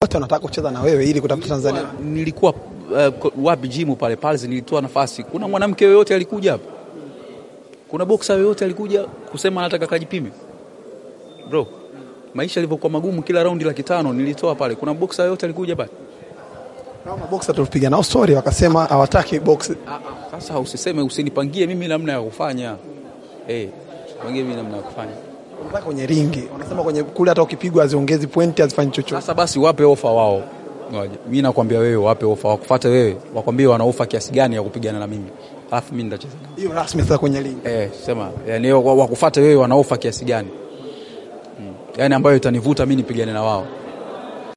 wote wanataka kucheza na wewe ili kutafuta Tanzania. nilikuwa uh, wapi jimu pale pale nilitoa nafasi. Kuna mwanamke yoyote alikuja hapa? Kuna boksa yoyote alikuja kusema anataka kajipime? Bro, maisha yalivyokuwa magumu, kila raundi laki tano nilitoa pale. Kuna boksa yoyote alikuja pale? Kama maboksa tulipiga nao story wakasema hawataki box. Sasa usiseme, usinipangie mimi namna ya kufanya eh, pangie mimi namna ya kufanya. Wanataka kwenye ringi. Wanasema kwenye kule hata ukipigwa haziongezi pointi, hazifanyi chochote. Sasa basi wape ofa wao. Ngoja. Mimi nakwambia wewe wape ofa, wakufuate wewe, wakwambie wana ofa kiasi gani ya kupigana na mimi. Alafu mimi nitacheza nao. Hiyo rasmi sasa kwenye ringi. Eh, sema yani wakufuate wewe wana ofa kiasi gani? Hmm. Yaani ambayo itanivuta mimi nipigane na wao.